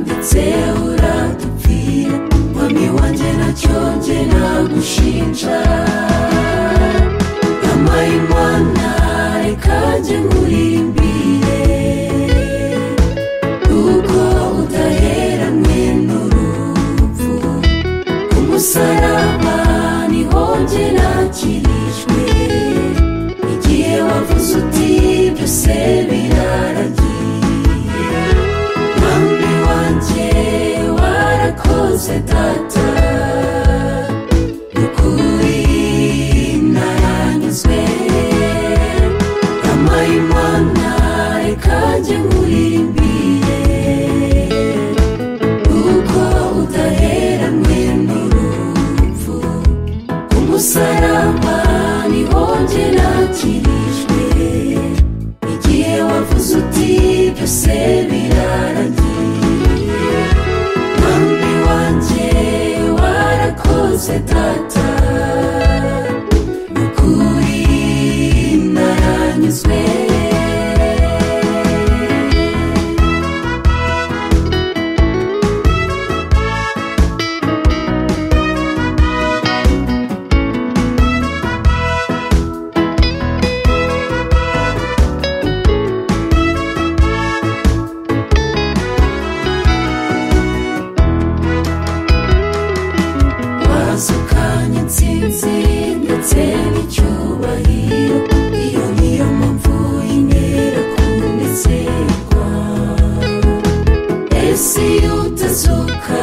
ndetse uradupfira mwami wanjye nacyo njye nagushinja yampaye imana reka njye nkuririmbire kuko udaheranwe n'urupfu ku musaraba niho njye nakirijwe igihe wavuze uti byose biraragiye mwami wanjye warakoze data ukuri naranyuzwe yampaye imana reka njye nkuririmbire kuko udaheranwe n'urupfu ku musaraba niho njye nakirijwe igihe wavuze uti byose biraragiye mwami wanjye warakoze data ukuri naranyuzwe wasukanye insinzi ndetse n'icyubahiro iyo niyo mpamvu yintera kunezerwa ese iyo utazuka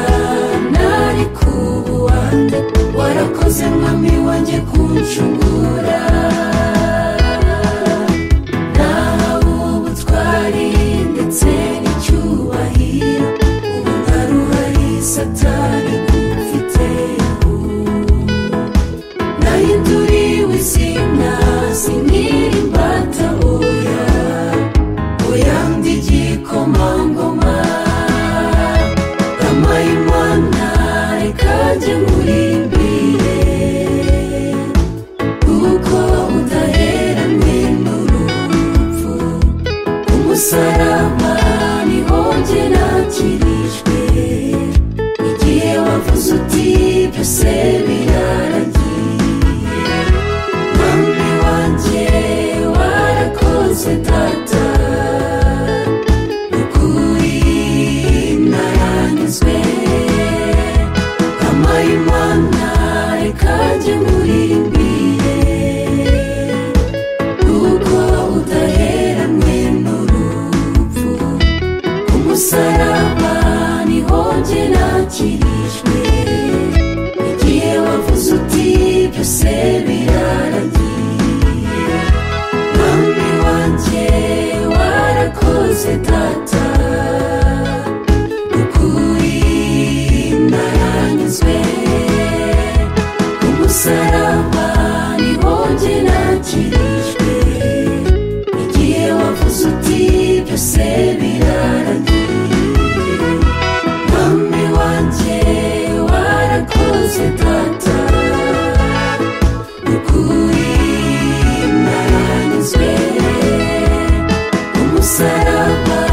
nari kubuwande warakoze mwami wanjye kunshungura nahawe ubutwari ndetse n'icyubahiro ubu ntaruhari satani kumfiteho nahinduriwe izina sinkiri imbata oya oya ndi igikomangoma yampaye imana reka njye nkuririmbire kuko udaheranwe n'urupfu umusaraba niho njye nakirijwe igihe wavuze uti byose biraragiye mwami wanjye warakoze data ukuri naranyuzwe yampaye imana reka njye nkuririmbire kuko udaheranwe n'urupfu ku musaraba niho njye nakirijwe igihe wavuze uti byose biraragiye mwami wanjye warakoze data ukuri naranyuzwe ku musaraba niho njye nakirijwe igihe wavuze uti byose biraragiye mwami wanjye warakoze data ukuri naranyuzwe umusaraba